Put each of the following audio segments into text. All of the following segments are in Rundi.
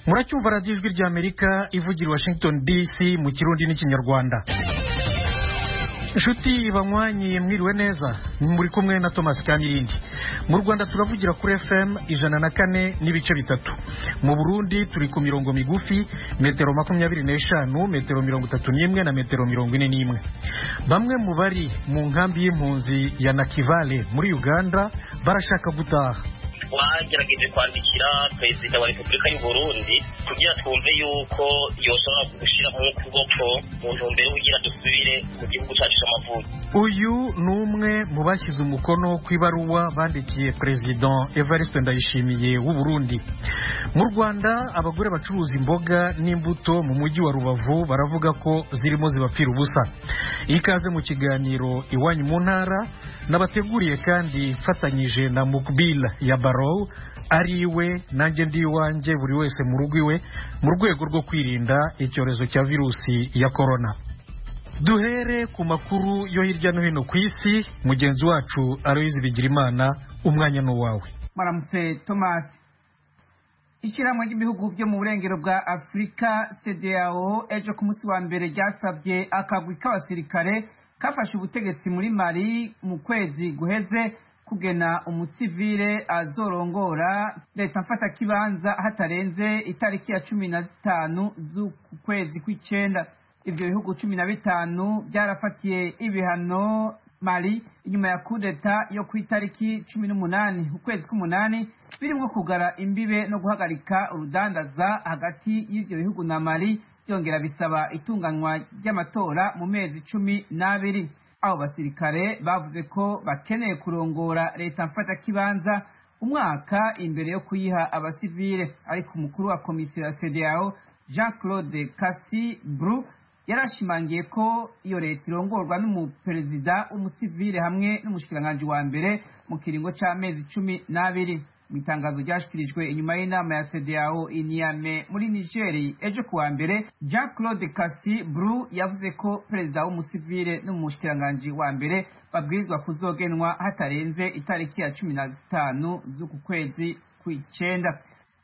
muracyumva radiyo ijwi ry'amerika ivugira i washington dc mu kirundi n'ikinyarwanda inshuti banywanyi mwiriwe neza muri kumwe na thomas kamirindi mu rwanda turavugira kuri fm ijana na kane n'ibice bitatu mu burundi turi ku mirongo migufi metero makumyabiri n'eshanu metero mirongo itatu n'imwe na metero mirongo ine n'imwe bamwe mu bari mu nkambi y'impunzi ya nakivale muri uganda barashaka gutaha twagerageje kwandikira perezida wa repubulika y'u burundi kugira twumve yuko yoshobora gushyiramo ukuboko mu ntumbero kugira dusubire mu gihugu cyacu cy'amavuko uyu ni umwe mu bashyize umukono ku ibaruwa bandikiye perezida evariste ndayishimiye w'u burundi mu rwanda abagore bacuruza imboga n'imbuto mu mujyi wa rubavu baravuga ko zirimo zibapfira ubusa ikaze mu kiganiro iwanyu mu ntara nabateguriye kandi mfatanyije na mukbila ya barow ari iwe nanjye ndi iwanjye buri wese mu rugo iwe mu rwego rwo kwirinda icyorezo cya virusi ya korona duhere ku makuru yo hirya no hino ku isi mugenzi wacu aloyizi bigirimana umwanya ni uwawe maramutse thomas ishyirahamwe ry'ibihugu byo mu burengero bwa afurika cdao ejo ku munsi wa mbere ryasabye akagwi k'abasirikare kafashe ubutegetsi muri mari mu kwezi guheze kugena umusivile azorongora leta mfata kibanza hatarenze itariki ya cumi na zitanu z'uku kwezi kw'icenda ivyo bihugu cumi na bitanu byarafatiye ibihano mali inyuma ya kudeta yo ku itariki cumi n'umunani ukwezi k'umunani birimwo kugara imbibe no guhagarika urudandaza hagati y'ivyo bihugu na mali byongera bisaba itunganywa ry'amatora mu mezi cumi n'abiri abo basirikare bavuze ko bakeneye kurongora leta mfatakibanza umwaka imbere yo kuyiha abasivile ariko umukuru wa komisiyo ya cdao jean claude kasi bru yarashimangiye ko iyo leta irongorwa n'umuperezida w'umusivile hamwe n'umushikiranganji wa mbere mu kiringo c'amezi cumi n'abiri mu itangazo ryashyikirijwe inyuma y'inama ya cdao iniyame muri nigeri ejo kuwa mbere jean claude kasi bru yavuze ko perezida w'umusivile n'umushikiranganji wa mbere babwirizwa kuzogenwa hatarenze itariki ya cumi na zitanu z'uku kwezi kw'icenda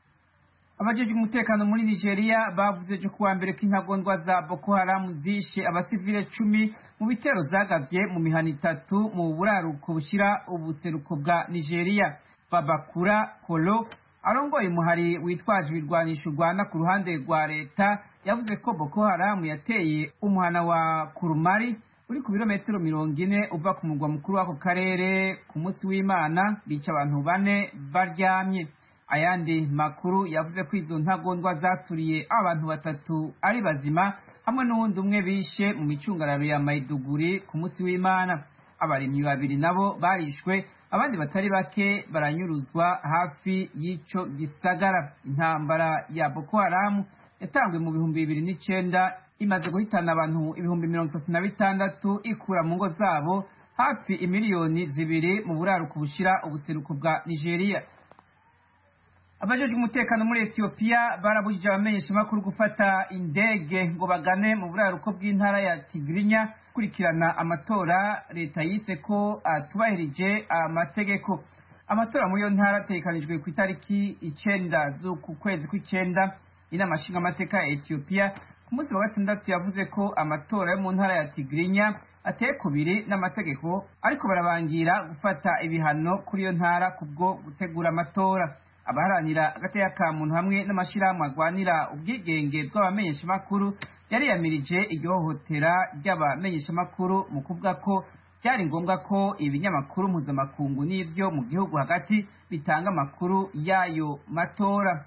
abajejwe umutekano muri nigeria bavuze ejo kuwa mbere ko intagondwa za boko haramu zishe abasivile cumi mu bitero zagavye mu mihana itatu mu buraruko bushyira ubuseruko bwa nigeria babakura kolo arongoye umuhari witwaje ibirwanisho urwana ku ruhande rwa leta yavuze ko boko haramu yateye umuhana wa kurumari uri ku birometero mirongo ine uva ku murwa mukuru w'ako karere ku munsi w'imana bica abantu bane baryamye ayandi makuru yavuze ko izo ntagondwa zaturiye abantu batatu ari bazima hamwe n'uwundi umwe bishe mu micungararo ya mayiduguri ku munsi w'imana abarimyi babiri nabo barishwe abandi batari bake baranyuruzwa hafi y'ico gisagara intambara ya boko haramu yatanzwe mu bihumbi bibiri n'icenda imaze guhitana abantu ibihumbi mirongo itatu na bitandatu ikura mu ngo zabo hafi imiliyoni zibiri mu buraruko bushira ubuseruko bwa nigeria abajejwe umutekano muri etiyopiya barabujije abamenyeshamakuru gufata indege ngo bagane mu buraruko bw'intara ya tigirinya kurikirana amatora leta yise ko atubahirije amategeko amatora muri iyo ntara ategekanijwe ku itariki icenda z'uku kwezi kw'icenda inama nshingamateka ya etiyopiya ku munsi wa gatandatu yavuze ko amatora yo mu ntara ya tigirinya ateye kubiri n'amategeko ariko barabangira gufata ibihano kuri iyo ntara kubwo gutegura amatora abaharanira agateka ka muntu hamwe n'amashyirahamwe arwanira ubwigenge bw'abamenyeshamakuru yariyamirije igihohotera ry'abamenyeshamakuru mu kuvuga ko byari ngombwa ko ibinyamakuru mpuzamakungu n'ibyo mu gihugu hagati bitanga amakuru y'ayo matora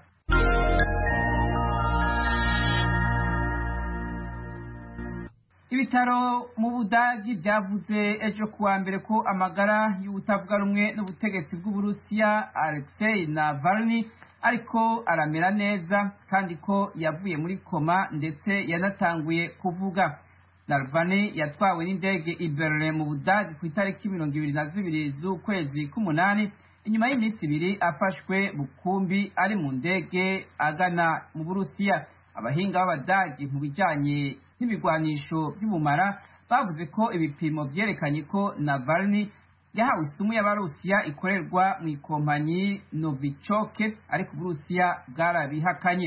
ibitaro mu budagi byavuze ejo kuwa mbere ko amagara y'ubutavuga rumwe n'ubutegetsi bw'uburusiya alexei navalny ariko aramera neza kandi ko yavuye muri koma ndetse yanatanguye kuvuga navalny yatwawe n'indege i berlin mu budagi ku itariki mirongo ibiri na zibiri z'ukwezi k'umunani inyuma y'iminsi ibiri afashwe bukumbi ari mu ndege agana mu burusiya abahinga b'abadagi mu bijanye n'ibigwanisho by'ubumara bavuze ko ibipimo vyerekanye ko navalny yahawe isumu y'abarusiya ikorerwa mu ikompanyi novichoke ariko uburusiya bwarabihakanye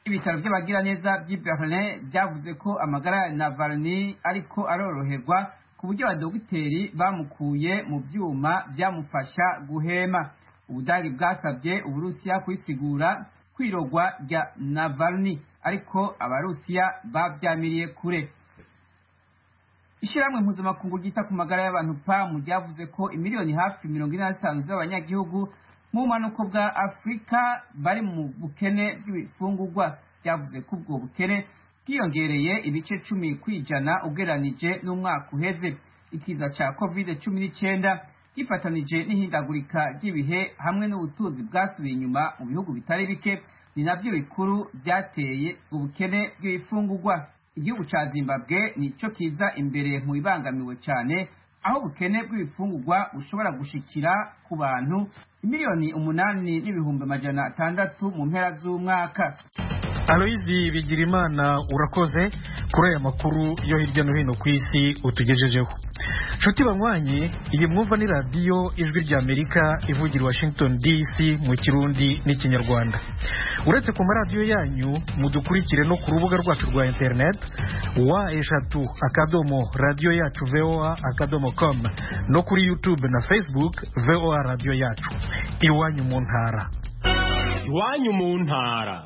ibitaro by'abagiraneza by'i berlin byavuze ko amagara ya navalny ariko aroroherwa ku buryo abadogiteri bamukuye mu byuma byamufasha guhema ubudagi bwasabye uburusiya kwisigura kwirogwa rya navalny ariko abarusiya babyamiriye kure ishyirahamwe mpuzamakungu ryita ku magara y'abantu pamu ryavuze ko imiliyoni hafi mirongo ine na zitanu z'abanyagihugu mu bumanuko bwa afurika bari mu bukene bw'ibifungurwa byavuze ko ubwo bukene bwiyongereye ibice cumi ku ijana ugereranije n'umwaka uheze ikiza cya covid cumi n'icyenda gifatanije n'ihindagurika ry'ibihe hamwe n'ubutunzi bwasubiye inyuma mu bihugu bitari bike ni nabyo bikuru byateye ubukene bw'ibifungurwa igihugu cya zimbabwe nicyo kiza imbere mu bibangamiwe cyane aho ubukene bw'ibifungurwa bushobora gushikira ku bantu miliyoni umunani n'ibihumbi amajana atandatu mu mpera z'umwaka aloyizi bigirimana urakoze kuri aya makuru yo hirya no hino ku isi utugejejeho nshuti banywanyi iyi mwumva ni radiyo ijwi ry'amerika ivugira washington dc mu kirundi n'ikinyarwanda uretse ku maradiyo yanyu mudukurikire no ku rubuga rwacu rwa interineti wa eshatu akadomo radiyo yacu voa akadomo com no kuri youtube na facebook voa radiyo yacu iwanyu mu ntara iwanyu mu ntara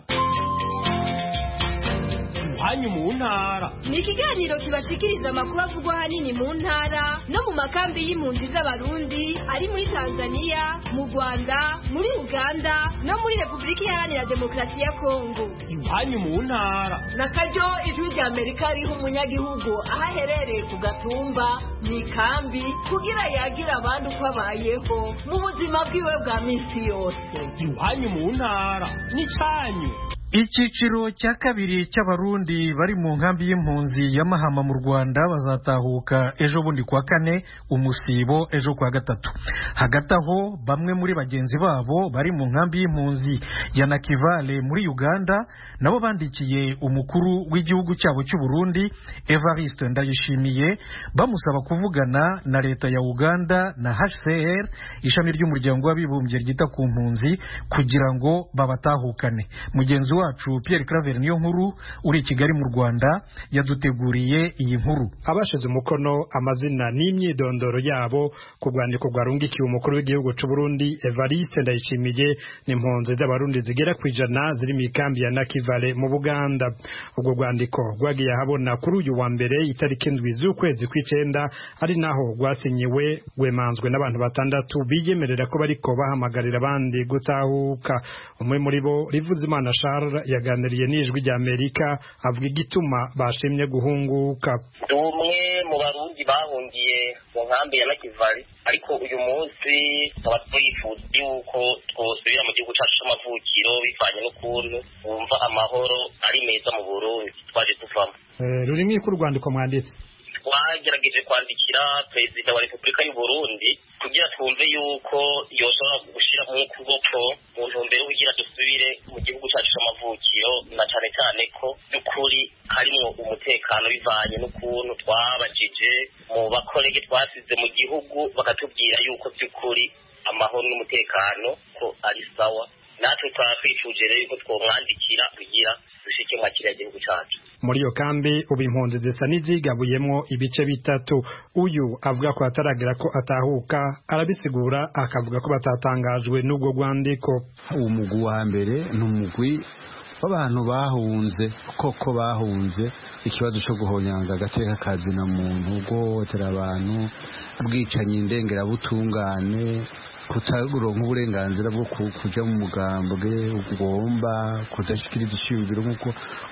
iwanyu mu ntara ni ikiganiro kibashikiriza amakuru avugwa ahanini mu ntara no mu makambi y'impunzi z'abarundi ari muri tanzania mu rwanda muri uganda no muri repubulika iharanira demokarasi ya kongo iwanyu mu ntara na karyo ijwi rya amerika riha umunyagihugu aho aherereye ku gatumba mu ikambi kugira yagira abandi uko abayeho mu buzima bwiwe bwa minsi yose iwanyu mu ntara n'icyanyu icyiciro cya kabiri cy'abarundi bari mu nkambi y'impunzi ya mahama mu rwanda bazatahuka ejo bundi kuwa kane umusibo ejo kuwa gatatu hagati aho bamwe muri bagenzi babo bari mu nkambi y'impunzi ya nakivale muri uganda nabo bandikiye umukuru w'igihugu cyabo cy'u burundi evariste ndayishimiye bamusaba kuvugana na leta ya uganda na hcr ishami ry'umuryango w'abibumbye ryita ku mpunzi kugira ngo babatahukane mugenzi wacu Pierre Claver niyo nkuru uri i Kigali mu Rwanda yaduteguriye iyi nkuru abashize umukono amazina n'imyidondoro yabo ku rwandiko rwarungikiwe umukuru w'igihugu cy'u Burundi Evariste Ndayishimiye n'impunzi z'abarundi zigera ku ijana ziri mu ikambi ya Nakivale mu Buganda ubwo rwandiko rwagiye ahabona kuri uyu wa mbere itariki indwi z'ukwezi kw'icenda ari naho rwasinyiwe rwemanzwe n'abantu batandatu biyemerera ko bariko bahamagarira abandi gutahuka umwe muri bo Rivuzimana Charles yaganiriye n'ijwi rya Amerika avuga igituma bashimye guhunguka ndi umwe mu barundi bahungiye mu nkambi ya Nakivali ariko uyu munsi tukaba twifuza yuko twosubira mu gihugu cyacu c'amavukiro bivanye n'ukuntu wumva amahoro ari meza mu Burundi twaje tuvamo rurimi rwandiko mwanditse twagerageje kwandikira perezida wa repubulika y'u Burundi kugira twumve yuko yoshobora gushyira mu kuboko mu ntumbero kugira dusubire mu gihugu cyacu c'amavukiro na cane cane ko by'ukuri harimwo umutekano bivanye n'ukuntu twabajije mu bakorege twasize mu gihugu bakatubwira yuko by'ukuri amahoro n'umutekano ko ari sawa natwe twaba twifuje rero yuko twomwandikira kugira dushike mwa kiriya gihugu cacu muri iyo kambi ubu impunzi zisa n'izigabuyemwo ibice bitatu uyu avuga ko ataragera ko atahuka arabisigura akavuga ko batatangajwe n'ubwo rwandiko uwo mugwi wa mbere ni umugwi w'abantu bahunze koko bahunze ikibazo cyo guhonyanga agateka kazina muntu guhohotera abantu ubwicanyi ndengerabutungane kutaronka uburenganzira bwo kuja mu mugambwe ugomba kudashikiriza ishingiro nk'uko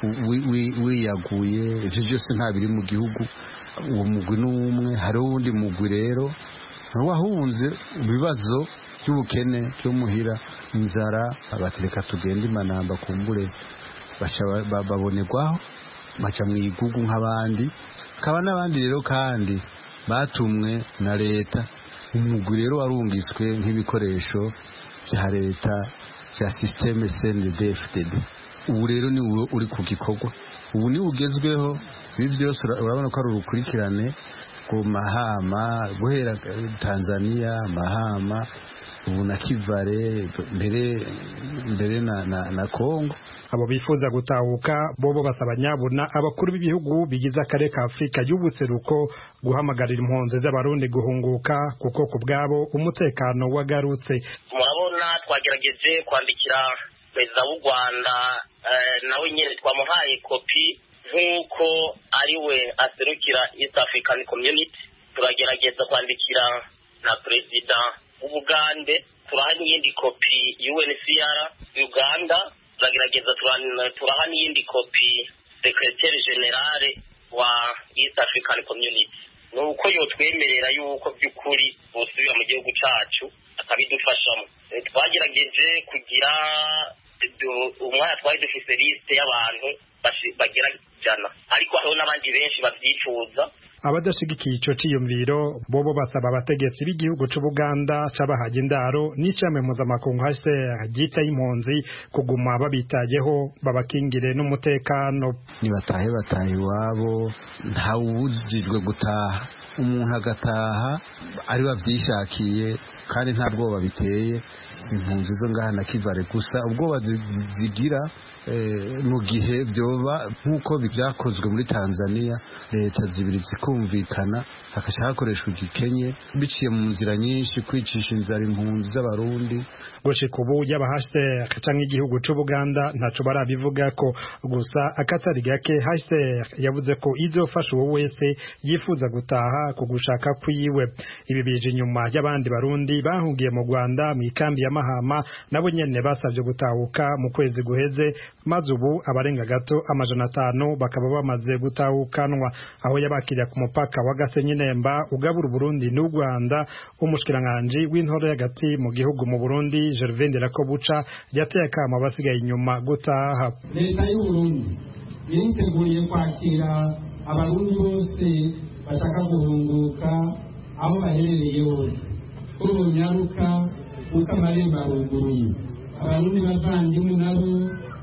wiyaguye ivyo vyose nta biri mu gihugu uwo mugwi n'umwe hariho uwundi mugwi rero wahunze ibibazo by'ubukene byo muhira inzara batereka tugenda imanamba kumbure babonerwaho baca mu igugu nk'abandi kaba n'abandi rero kandi batumwe na leta umugwi rero warungitswe nk'ibikoresho bya leta bya sisiteme cndfdd ubu rero ni wowe uri ku gikorwa ubu ni ugezweho ibi byose urabona ko ari urukurikirane ku mahama guhera tanzania mahama ubu na kivare mbere mbere na, na, na congo abo bifuza gutahuka bobo basaba nyabuna abakuru b'ibihugu bigize akarere ka afurika y'ubuseruko guhamagarira impunzi z'abarundi guhunguka kuko ku bwabo umutekano wagarutse murabona twagerageje kwandikira perezida w'u rwanda nawe nyine twamuhaye kopi nk'uko ari we aserukira east african community turagerageza kwandikira na perezida w'ubugande turaha n'iyindi kopi UNCR Uganda turagerageza turaha n'iyindi kopi secretary generale wa East African Community ni uko yotwemerera yuko by'ukuri busubira mu gihugu cacu akabidufashamo twagerageje kugira umwanya twari dufise liste y'abantu bagera ijana ariko hariho n'abandi benshi babyifuza abadashigikiye ico ciyumviro bobo basaba abategetsi b'igihugu c'ubuganda cabahaye indaro n'icame mpuzamakungu HCR ryita y'impunzi kuguma babitayeho babakingire n'umutekano nibatahe batahe iwabo ntawubujijwe gutaha umuntu agataha ari bavyishakiye kandi nta bwoba biteye impunzi zo ngaha na kivare gusa ubwoba zigira mu gihe byoba nk'uko byakozwe muri tanzania leta zibiri zikumvikana hagashya hakoreshwa igikenye biciye mu nzira nyinshi kwicisha inzara impunzi z'abarundi gushika ubu yaba HCR canke igihugu c'Ubuganda ntaco barabivuga ko gusa akatari gake HCR yavuze ko izofasha uwo wese yifuza gutaha ku gushaka kwiwe ibi bije inyuma y'abandi barundi bahungiye mu Rwanda mu ikambi ya Mahama nabo nyene basavye gutahuka mu kwezi guheze maze ubu abarenga gato amajana atanu bakaba bamaze gutahukanwa aho yabakiriye ku mupaka wa Gasenyi Nemba ugabura Burundi n'u Rwanda umushikiranganji w'intore hagati mu gihugu mu Burundi Gervais Nderakobuca yateye akamo abasigaye inyuma gutaha leta y'u Burundi yiteguye kwakira abarundi bose bashaka guhunguka aho baherereye hose kuri bunyaruka kuko amarembo aruguruye abarundi bavandimwe nabo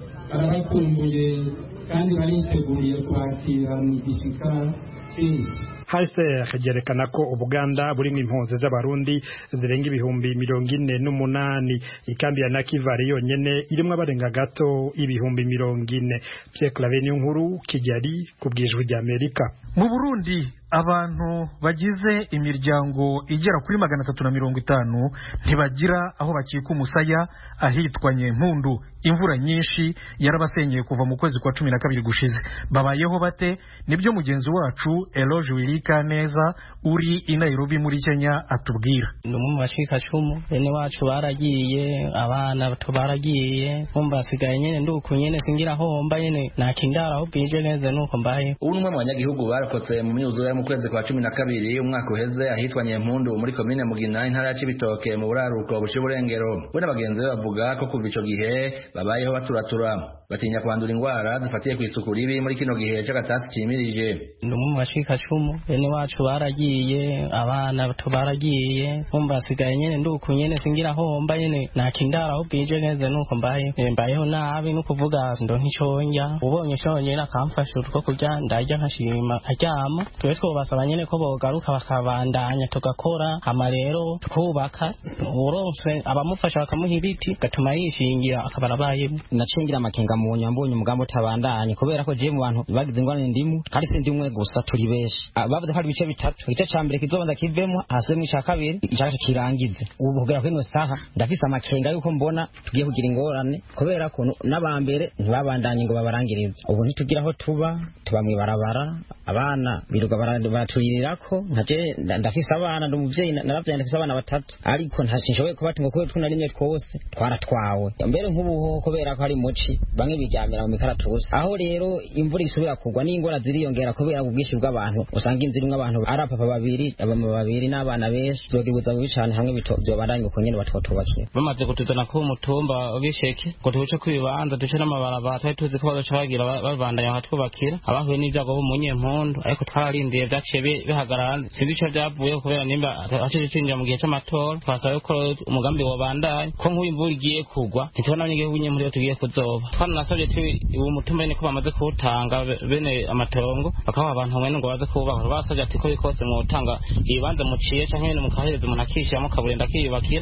barabakumbuye kandi bariteguriye kwakira mu gishika cyinshi HCR ryerekana ko Ubuganda burimo impunzi z'abarundi zirenga ibihumbi mirongo ine n'umunani ikambi ya Nakivari yonyene irimo abarenga gato ibihumbi mirongo ine Pierre Claver nkuru Kigali ku bwijwi rya Amerika mu Burundi abantu bagize imiryango igera kuri magana atatu na mirongo itanu ntibagira aho bakika umusaya ahitwa Nyempundu imvura nyinshi yarabasenyeye kuva mu kwezi kwa cumi na kabiri gushize babayeho bate nibyo mugenzi wacu Eloge Wirika neza uri i Nairobi muri Kenya atubwira ni umwe mu bacikacumu bene wacu baragiye abana bato baragiye nkumva basigaye nyene nduku nyene singira aho mba nyene nakindara aho bwije neza nuko mbaye ubu ni umwe mu banyagihugu barokotse mu myuzure mu kwezi kwa cumi na kabiri umwaka uheze ahitwa Nyempundu muri komine Mugina intara ya Cibitoke mu buraruko buciye uburengero we n'abagenzi be bavuga ko kuva ico gihe babayeho baturatura batinya kwandura indwara zifatiye ku isuku ribi muri kino gihe c'agatasi kimirije ni umwe mu bacikacumu bene wacu baragiye abana bato baragiye nkumva basigaye nyene nduku nyene singira aho mba nyene nakindara aho bwije neza nuko mbaye mbayeho nabi no kuvuga ndo nticonja ubonye conyene akamfasha utwo kurya ndarya nkashima aryama twe twobasaba nyene ko bogaruka bakabandanya tugakora hama rero twubaka uronse abamufasha bakamuha ibiti gatuma yishingira akaba arabayemo nacingira amakenga mu nyambonye umugambi utabandanye kubera ko je mu bantu bagize ingorane ndimu kandi si ndimwe gusa turi benshi bavuze ko hari ibice bitatu igice ca mbere kizobanza kivemo hasubemo ica kabiri ica gatatu kirangize ubu kugera kuri ino saha ndafise amakenga yuko mbona tugiye kugira ingorane kubera ko n'abambere ntibabandanye ngo babarangirize ubu ntitugira aho tuba tuba mw'ibarabara abana birirwa baraturirako nkaje ndafise abana ndi umuvyeyi naravyaye ndafise abana batatu ariko ntashoboye kubati ngo kubera tuna rimwe twose twaratwawe mbere nk'ubuhoho kubera ko hari muci bamwe biryamira mu mikaratusi aho rero imvura isubira kugwa n'ingora ziriyongera kubera ubwinshi bw'abantu usanga inzu irimwo abantu ari apapa babiri abama babiri n'abana benshi zogibuza bubi cane hamwe vyobandanye uko nyene batwotubakira bamaze kutuzana ku mutumba w'isheke ngo tubuce kw'ibibanza duce n'amabarabara twari tuzi ko bazoca bagira babandanya bakatwubakira abahuye n'ivyago bo mu nyempundu ariko twararindiye vyaciye bihagarara sinzi ico vyavuyeho kubera nimba haciye cinjira mu gihe c'amatora twasaba ko umugambi wobandanya ko nk'uyu imvura igiye kugwa ntitubona abanyagihugu nyempundu iyo tugiye kuzoba twananasabye uwo mutumba nyene ko bamaze kuwutanga bene amatongo bakaha abantu mwene ngo baze kuwubaka basabye ati ko bikose mwotanga ibibanza muciye canke nyene mukahereza umuntu akishiramo kaburimbo akiyubakira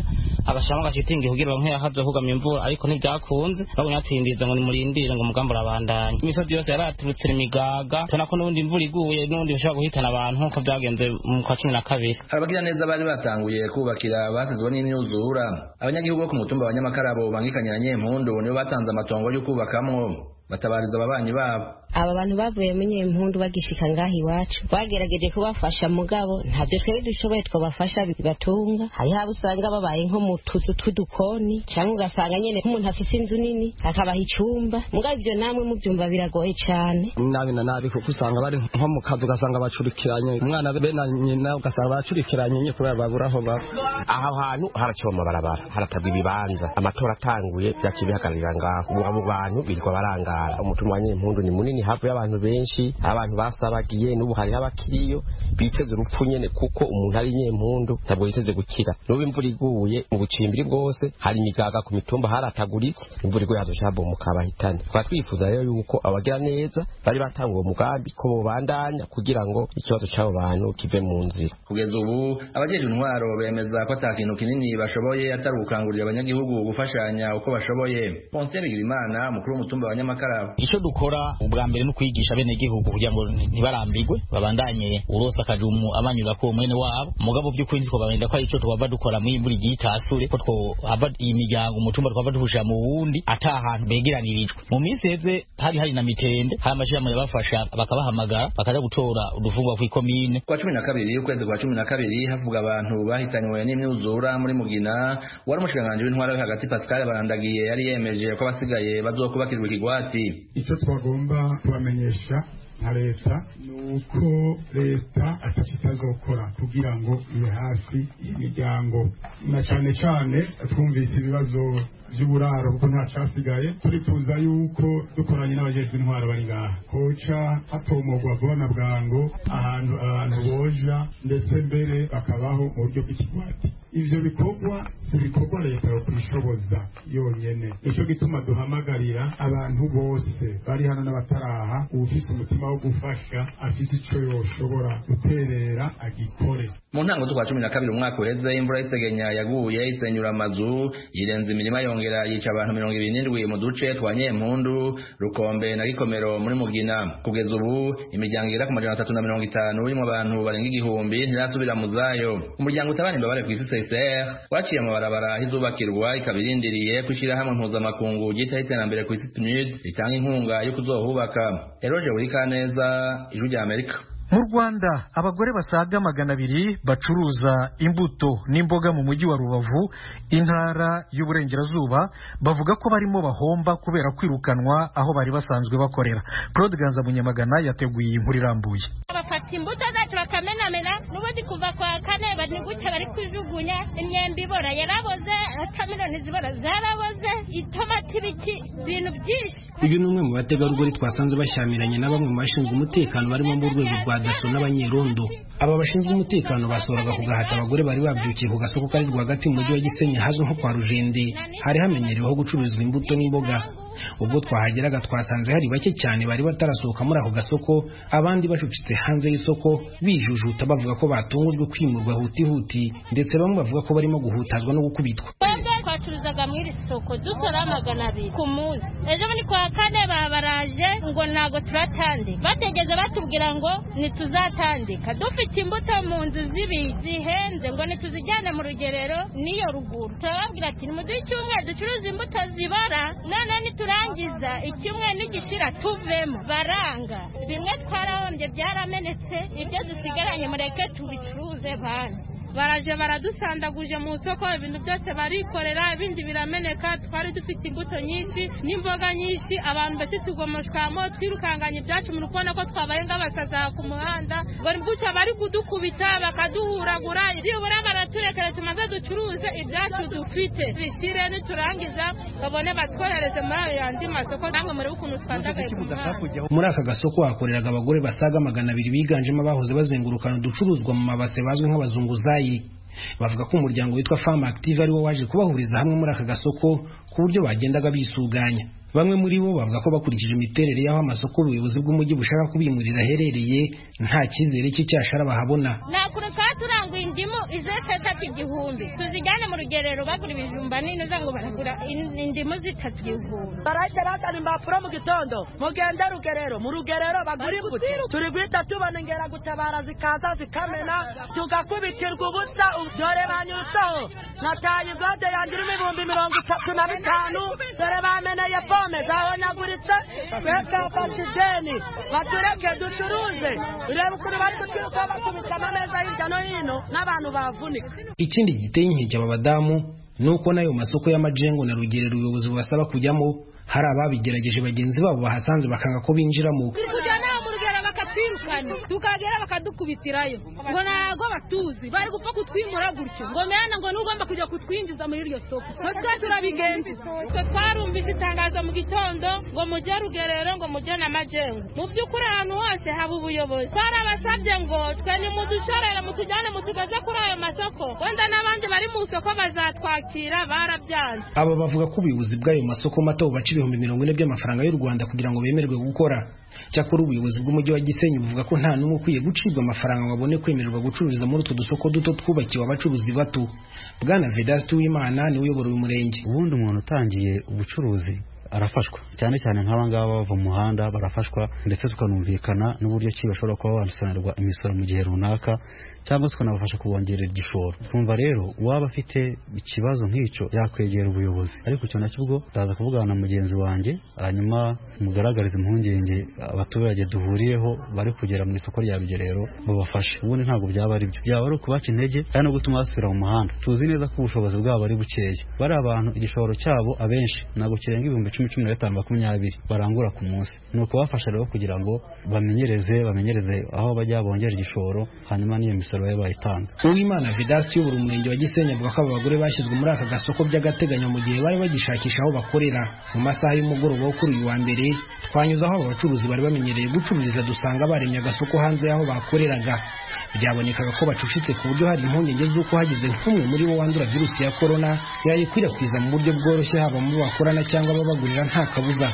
agashiramo agashitingi kugira bamwe yakaze kugama imvura ariko ntibyakunze bagumye batindiriza ngo nimurindire ngo umugambi urabandanya imisozi yose yaraturutse imigaga tubona ko n'ubundi imvura iguye n'ubundi bishobora guhitana abantu nk'uko byagenze mu kwa cumi na kabiri abagira neza bari batanguye kubakira basizwe n'imyuzura abanyagihugu bo ku mutumba wa nyamakara bangikanye na nyempundu nibo batanze amatongo yo kubakamwo batabariza ababanyi babo aba bantu bavuye mu nyempundu bagishika ngaha iwacu bagerageje kubafasha mugabo ntabyo twari dushoboye twabafasha bibatunga hariho abo usanga babaye nko mu tuzu tw'udukoni cyangwa ugasanga nyene nk'umuntu afise inzu nini akabaha icumba mugabo ivyo namwe muvyumva biragoye cane nabi na nabi kuko usanga bari nko mu kazi ugasanga bacurikiranye umwana be na nyina ugasanga bacurikiranye nye kubera babura aho baba aho hantu haraciwe amabarabara haratabwa ibibanza amatora atanguye vyaciye bihagararira ngaho ubu abo bantu birirwa barangara umutumwa wa nyempundu ni munini havuye abantu benshi abantu basabagiye n'ubu hariho abakiriyo biteze urupfu nyene kuko umuntu ari nyempundu ntabwo yiteze gukira n'ubu imvura iguye mu bucimbiri bwose hari imigaga ku mitumba harataguritse imvura iguye hazoca habomoka abahitane tukaba twifuza rero yuko abagira neza bari batanguye umugambi ko bobandanya kugira ngo ikibazo c'abo bantu kive mu nzira kugeza ubu abajejwe intwaro bemeza ko ata kintu kinini bashoboye atari ugukangurira abanyagihugu gufashanya uko bashoboye Ponsier Bigirimana umukuru w'umutumba wa Nyamakara icyo dukora ubwa mbere no kwigisha bene gihugu kugira ngo ntibarambigwe babandanye urose akajumu abanyura ko mwene wabo mugabo by'ukuri nziko babenda ko arico twaba dukora mu imvura igiye itasure ko twohava iyi miryango umutumba twaba duhusha mu wundi ata ahantu begeranirijwe mu minsi heze hari hari na mitende hari amashirahamwe yabafasha bakabahamagara bakaja gutora udufungwa kw'ikomine kwa cumi na kabiri ukwezi kwa cumi na kabiri havuga abantu bahitanywe n'imyuzura muri mugina wari umushikiranganji w'intwara yo hagati pascal barandagiye yari yemeje ko abasigaye bazokubakirwa ikigwati icyo twagomba kubamenyesha nka leta ni uko leta atacyo itazokora kugira ngo ibe hafi y'imiryango na cyane cyane twumvise ibibazo by'uburaro kuko nta cyasigaye turifuza yuko dukoranye n'abajejwe intwaro bari ngaha koca hatomogwa vuba na bwango ahantu abantu boja ndetse mbere bakabaho mu buryo bw'ikigwati ivyo bikorwa si bikorwa leta yo kwishoboza yonyene nico gituma duhamagarira abantu bose bari hano n'abataraha uwufise umutima wo gufasha afise ico yoshobora guterera agikore mu ntango z'ukwa cumi na kabiri umwaka uheze imvura y'isegenya yaguye isenyura amazu yirenza imirima yongera yica abantu mirongo ibiri n'indwi mu duce twa nyempundu rukombe na gikomero muri mugina kugeza ubu imiryango igera ku majana atatu na mirongo itanu irimo abantu barenga igihumbi ntirasubira mu zayo umuryango utabara imbabare ku isi CCR waciye amabarabara ahizubakirwa ikaba irindiriye ko ishyirahamwe mpuzamakungu ryitaho iterambere ku isi PNUD ritanga inkunga yo kuzohubaka Eroge Burikaneza ijwi rya Amerika mu rwanda abagore basaga magana abiri bacuruza imbuto n'imboga mu mujyi wa rubavu intara y'uburengerazuba bavuga ko barimo bahomba kubera kwirukanwa aho bari basanzwe bakorera claude ganza munyamagana yateguye iyi nkuru irambuye bafata imbuto zacu bakamenamena n'ubundi kuva kwa kane bari gutya bari kujugunya imyembe ibora yaraboze kameroni zibora zaraboze itomati ibiki ibintu byinshi uyu ni umwe mu bategarugori twasanze bashyamiranye na bamwe mu bashinzwe umutekano barimo mu rwego rwa daso n'abanyerondo aba bashinzwe umutekano basohoraga ku gahata abagore bari babyukiye ku gasoko kari rwagati mu mujyi wa gisenyi hazwi nko kwa rujende hari hamenyereweho gucururizwa imbuto n'imboga ubwo twahageraga twasanze hari bake cyane bari batarasohoka muri ako gasoko abandi bacucitse hanze y'isoko bijujuta bavuga ko batungujwe kwimurwa hutihuti ndetse bamwe bavuga ko barimo guhutazwa no gukubitwa twebwe twacuruzaga muri iri soko dusora magana abiri ku munsi ejo ni kwa kane babaraje ngo ntago turatandika bategeze batubwira ngo ntituzatandika dufite imbuto mu nzu z'ibi zihenze ngo ntituzijyane mu rugerero n'iyo ruguru turababwira ati nimuduhe icyumweru ducuruza imbuto zibara none niturangiza icyumweru nigishira tuvemo baranga bimwe twarahombye byaramenetse ibyo dusigaranye mureke tubicuruze bandi baraje baradusandaguje mu isoko ibintu byose barikorera ibindi birameneka twari dufite imbuto nyinshi n'imboga nyinshi abantu bake tugomoshwamo twirukanganya ibyacu muri kubona ko twabaye nk'abasaza ku muhanda ngo gutya bari kudukubita bakaduhuragura byibura baraturekera tumaze ducuruze ibyacu dufite bishire niturangiza babone batwohereze muri ayo yandi masoko namwe muri ukuntu twandagaye ku muhanda muri aka gasoko hakoreraga abagore basaga magana abiri biganjemo abahoze bazengurukana uducuruzwa mu mabase bazwi nk'abazunguzayi bavuga ko umuryango witwa Farm Active ari wo waje kubahuriza hamwe muri aka gasoko ku buryo bagendaga bisuganya bamwe muri bo bavuga ko bakurikije imiterere y'aho amasoko ubuyobozi bw'umujyi bushaka kubimurira aherereye nta cyizere cy'icyashara bahabona nta kuntu twaba turanguye indimu izese zitatu igihumbi tuzijyane mu rugerero bagura ibijumba nini uza ngo baragura in- indimu zitatu igihumbi barahita bazana impapuro mu gitondo mugende rugerero mu rugerero bagura imbuto turi guhita tubona ingeragutabara zikaza zikamena tugakubitirwa ubusa dore banyutseho nataye igode yanjye irimo ibihumbi mirongo itatu na bitanu dore bameneye pome zabonyaguritse twe twafashe ideni batureke ducuruze urebe ukuntu bari kutwiruka bakubita amameza hirya no hino n'abantu bavunika ikindi giteye inkeke aba badamu ni uko n'ayo masoko y'amajengo na rugerero ubuyobozi bubasaba kujyamo hari ababigerageje bagenzi babo bahasanze bakanga ko binjiramo turi kujyana mu rugero bakatwirukana tukagera bakadukubitirayo ngo ntago batuzi bari gupfa kutwimura gutyo ngo mena ngo n'ugomba kujya kutwinjiza muri iryo soko natwe turabigenza twe twarumvise itangazo mu gitondo ngo mujye rugerero ngo mujye na majengo mu by'ukuri ahantu hose haba ubuyobozi twarabasabye ngo twe nimudushorere mutujyane mutugeze kuri ayo masoko wenda n'abandi bari mu isoko bazatwakira barabyanze aba bavuga ko ubuyobozi bw'ayo masoko mato bubaca ibihumbi mirongo ine by'amafaranga y'u rwanda kugira ngo bemererwe gukora cyakora ubuyobozi bw'umujyi wa gisenyi buvuga ko nta n'umwe ukwiye gucibwa amafaranga ngo abone kwemererwa gucururiza muri utu dusoko duto twubakiwe abacuruzi bato bwana vedasti w'imana niwe uyobora uyu murenge ubundi umuntu utangiye ubucuruzi arafashwa cyane cyane nk'aba ngaba bava mu muhanda barafashwa ndetse tukanumvikana n'uburyo ki bashobora kuba basonerwa imisoro mu gihe runaka cyangwa tukanabafasha kubongerera igishoro twumva rero uwaba afite ikibazo nk'icyo yakwegera ubuyobozi ariko icyo nacyo ubwo ndaza kuvugana na mugenzi wanjye hanyuma mugaragarize impungenge abaturage duhuriyeho bari kugera mu isoko rya rugerero babafashe ubundi ntabwo byaba ari byo byaba ari ukubaca intege kandi no gutuma basubira mu muhanda tuzi neza ko ubushobozi bwabo ari bukeya bari abantu igishoro cyabo abenshi ntabwo kirenga ibihumbi cumi cumi na gatanu makumyabiri barangura ku munsi ni ukubafasha rero kugira ngo bamenyereze bamenyereze aho bajya bongera igishoro hanyuma n'iyo misoro babe bayitanga uwimana vedasti uyobora umurenge wa gisenyi avuga ko aba bagore bashyizwe muri aka gasoko by'agateganyo mu gihe bari bagishakisha aho bakorera mu masaha y'umugoroba wo kuri uyu wa mbere twanyuze aho aba bacuruzi bari bamenyereye gucururiza dusanga baremye agasoko hanze y'aho bakoreraga byabonekaga ko bacucitse ku buryo hari impungenge z'uko hagize nk'umwe muri bo wandura virusi ya korona yayikwirakwiza mu buryo bworoshye haba mu bo bakorana cyangwa ababagurira nta kabuza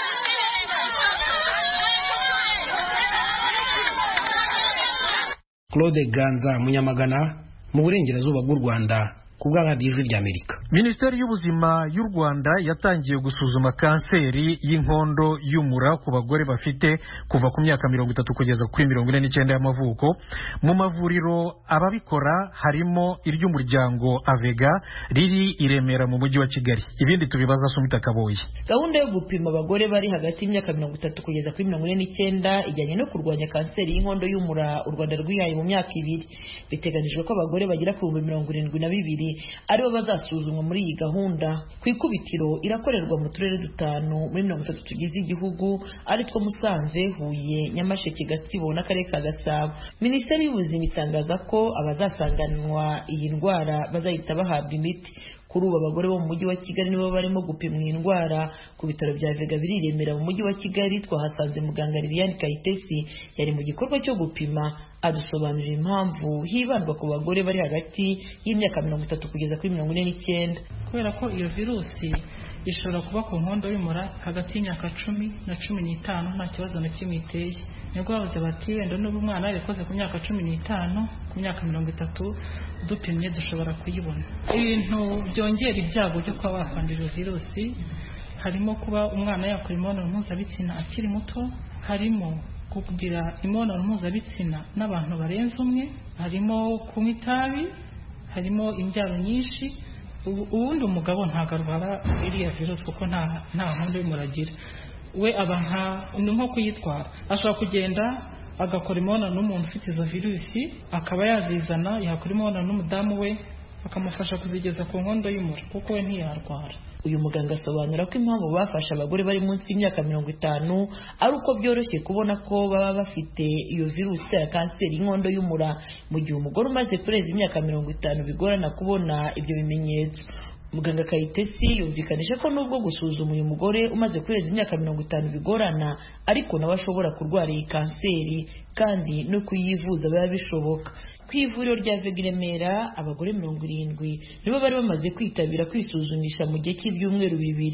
claude ganza munyamagana mu burengerazuba bw'u rwanda ku bw'aharadiyo ijwi ry'amerika minisiteri y'ubuzima y'u rwanda yatangiye gusuzuma kanseri y'inkondo y'umura ku bagore bafite kuva ku myaka mirongo itatu kugeza kuri mirongo ine n'icyenda y'amavuko mu mavuriro ababikora harimo iry'umuryango avega riri i remera mu mujyi wa kigali ibindi tubibaza sumita kaboyi gahunda yo gupima abagore bari hagati y'imyaka mirongo itatu kugeza kuri mirongo ine n'icyenda ijyanye no kurwanya kanseri y'inkondo y'umura u rwanda rwihaye mu myaka ibiri biteganijwe ko abagore bagera ku bihumbi mirongo irindwi na bibiri aribo bazasuzumwa muri iyi gahunda ku ikubitiro irakorerwa mu turere dutanu muri mirongo itatu tugize igihugu ari two musanze huye nyamasheke gatsibo n'akarere ka gasabo minisiteri y'ubuzima itangaza ko abazasanganwa iyi ndwara bazahita bahabwa imiti kuri ubu abagore bo mu mujyi wa kigali nibo barimo gupimwa iyi ndwara ku bitaro bya vega biri i remera mu mujyi wa kigali twahasanze muganga liliane kayitesi yari mu gikorwa cyo gupima adusobanurira impamvu hibandwa ku bagore bari hagati y'imyaka mirongo itatu kugeza kuri mirongo ine n'icyenda kubera ko iyo virusi ishobora kuba ku nkondo y'umura hagati y'imyaka cumi na cumi n'itanu nta kibazo na kimwe iteye nibwo bavuze bati wenda n'ubu umwana yarikoze ku myaka cumi n'itanu ku myaka mirongo itatu dupimye dushobora kuyibona ibintu byongera ibyago byo kuba bakwandura iyo virusi harimo kuba umwana yakora imibonano mpuzabitsina akiri muto harimo kugira imibonano mpuzabitsina n'abantu barenze umwe harimo kunywa itabi harimo imbyaro nyinshi ubundi umugabo ntabwo arwara iriya virusi kuko nta nta nkondo y'umuragira we aba nka ni nko kuyitwara ashobora kugenda agakora imibonano n'umuntu ufite izo virusi akaba yazizana yakora imibonano n'umudamu we bakamufasha kuzigeza ku nkondo y'umura kuko we ntiyarwara uyu muganga asobanura ko impamvu bafashe abagore bari munsi y'imyaka mirongo itanu ari uko byoroshye kubona ko baba bafite iyo virusi itera kanseri y'inkondo y'umura mu gihe umugore umaze kurenza imyaka mirongo itanu bigorana kubona ibyo bimenyetso muganga kayitesi yumvikanisha ko nubwo gusuzuma uyu mugore umaze kurenza imyaka mirongo itanu bigorana ariko nawe ashobora kurwara iyi kanseri kandi no kuyivuza biba bishoboka ku ivuriro rya vega remera abagore mirongo irindwi nibo bari bamaze kwitabira kwisuzumisha mu gihe cy'ibyumweru bibiri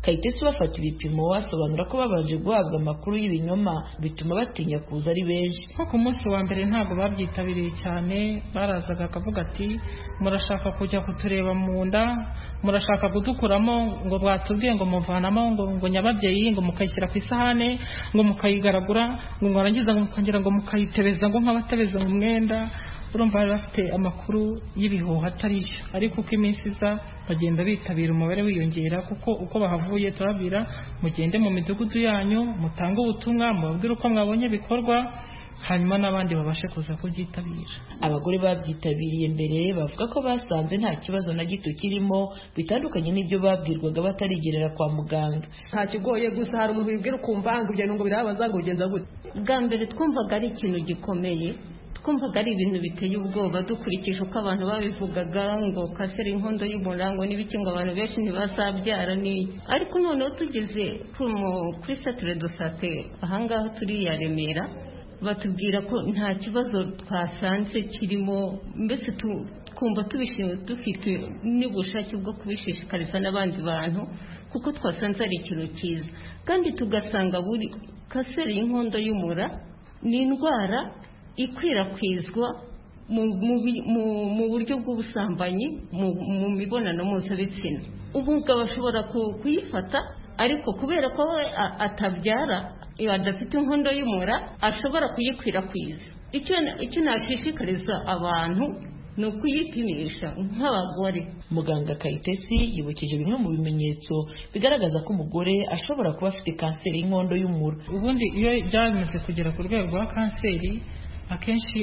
kayitesi bafata ibipimo basobanura ko babanje guhabwa amakuru y'ibinyoma bituma batinya kuza ari benshi nko ku munsi wa mbere ntabwo babyitabiriye cyane barazaga akavuga ati murashaka kujya kutureba mu nda murashaka kudukuramo ngo bwatubwiye ngo muvanamo ngo ngo nyababyeyi ngo mukayishyira ku isahane ngo mukayigaragura ngo mwarangiza ngo mukongera ngo mukayitebeza ngo nk'abatebeza mu mwenda urumva bari bafite amakuru y'ibihuha atari yo ariko uko iminsi iza bagenda bitabira umubare wiyongera kuko uko bahavuye turababwira mugende mu midugudu yanyu mutange ubutumwa mubabwire uko mwabonye bikorwa hanyuma n'abandi babashe kuza kubyitabira abagore babyitabiriye mbere bavuga ko basanze nta kibazo na gito kirimo bitandukanye n'ibyo babwirwaga batarigerera kwa muganga nta kigoye gusa hari umuntu wibwira ukumva ngo ibyo ngo birabaza ngo ugenza gute bwa mbere twumvaga ari ikintu gikomeye twumvaga ari ibintu biteye ubwoba dukurikije uko abantu babivugaga ngo kasera inkondo y'umurango n'ibiki ngo abantu benshi ntibazabyara ni ariko noneho tugeze kuri satire dosate ahangaha turi ya remera batubwira ko nta kibazo twasanze kirimo mbese twumva dufite n'ubushake bwo kubishishikariza n'abandi bantu kuko twasanze ari ikintu cyiza kandi tugasanga buri kaseri y'inkondo y'umura ni indwara ikwirakwizwa mu buryo bw'ubusambanyi mu mibonano mpuzabitsina umugabo ashobora kuyifata ariko kubera ko we atabyara adafite inkondo y'umura ashobora kuyikwirakwiza icyo nashishikariza abantu ni ukuyipimisha nk'abagore muganga kayitesi yibukije bimwe mu bimenyetso bigaragaza ko umugore ashobora kuba afite kanseri y'inkondo y'umura ubundi iyo byamaze kugera ku rwego rwa kanseri akenshi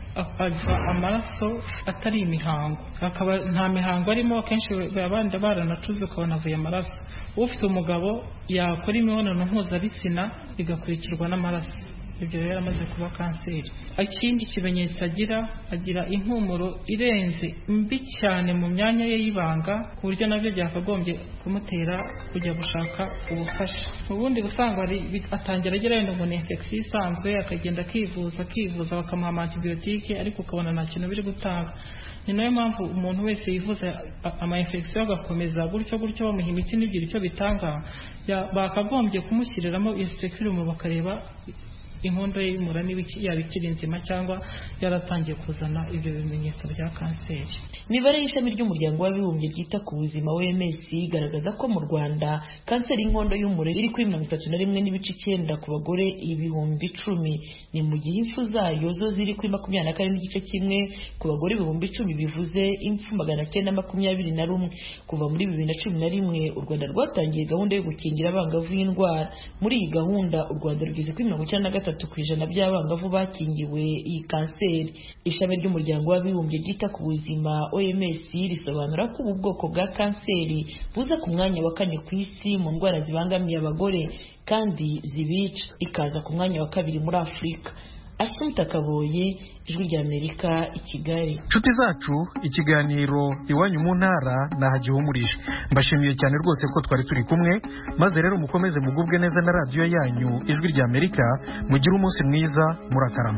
ava amaraso atari imihango akaba nta mihango arimo akenshi abandi baranacuze ukabona avuye amaraso ufite umugabo yakora imibonano mpuzabitsina igakurikirwa n'amaraso ibyo rero amaze kuba kanseri ikindi kimenyetso agira agira impumuro irenze mbi cyane mu myanya ye y'ibanga ku buryo nabyo byakagombye kumutera kujya gushaka ubufasha ubundi usanga atangira agira wenda ngo ni infection isanzwe akagenda akivuza akivuza bakamuha amantibiyotike ariko ukabona nta kintu biri gutanga ni nayo mpamvu umuntu wese yivuza ama infection agakomeza gutyo gutyo bamuha imiti ntibigire icyo bitanga bakagombye kumushyiriramo iyo securumu bakareba inkondo y'umura yaba ikiri nzima cyangwa yaratangiye kuzana ibyo bimenyetso bya kanseri imibare y'ishami ry'umuryango w'abibumbye ryita ku buzima OMS igaragaza ko mu Rwanda kanseri y'inkondo y'umura iri kuri mirongo itatu na rimwe n'ibice icyenda ku bagore ibihumbi icumi ni mu gihe impfu zayo zo ziri kuri makumyabiri na kane n'igice kimwe ku bagore ibihumbi icumi bivuze impfu magana cyenda makumyabiri na rumwe kuva muri bibiri na cumi na rimwe u Rwanda rwatangiye gahunda yo gukingira abangavu y'indwara muri iyi gahunda u Rwanda rugeze kuri mirongo icyenda na gatatu gatatu ku ijana by'abangavu bakingiwe iyi kanseri ishami ry'umuryango w'abibumbye ryita ku buzima OMS risobanura ko ubu bwoko bwa kanseri buza ku mwanya wa kane ku isi mu ndwara zibangamiye abagore kandi zibica ikaza ku mwanya wa kabiri muri Afurika Asumta Kaboye ijwi ry'Amerika i Kigali inshuti zacu ikiganiro iwanyu mu ntara nahagihumurije mbashimiye cyane rwose ko twari turi kumwe maze rero mukomeze mugubwe neza na radiyo yanyu ijwi ry'Amerika mugire umunsi mwiza murakarama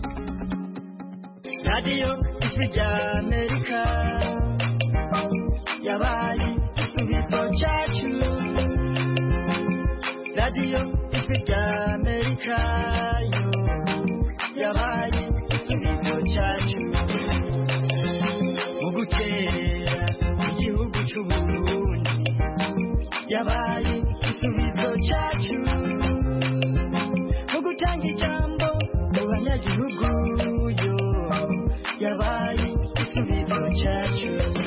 radiyo ijwi ry'Amerika yabaye igisubizo cyacu radiyo ijwi ry'Amerika yo yabaye igisubizo cyacu mu gukerera igihugu cy'uburundi yabaye igisubizo cyacu mu gutanga ijambo mu banyagihugu yo yabaye igisubizo cyacu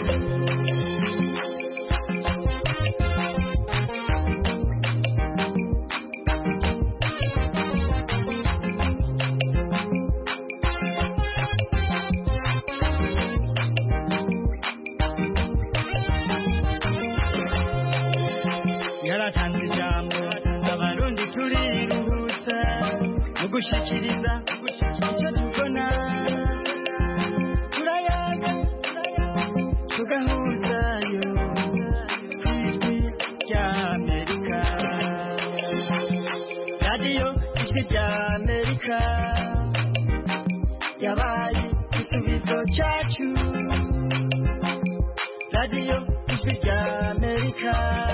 yaratanze ijambo abarundi turiruhutsa mu gushikiriza icyo tubona turayaga tugahuzayo ku ijwi ry'amerika radiyo ijwi ry'amerika yabaye igisubizo cyacu radiyo ijwi ry'amerika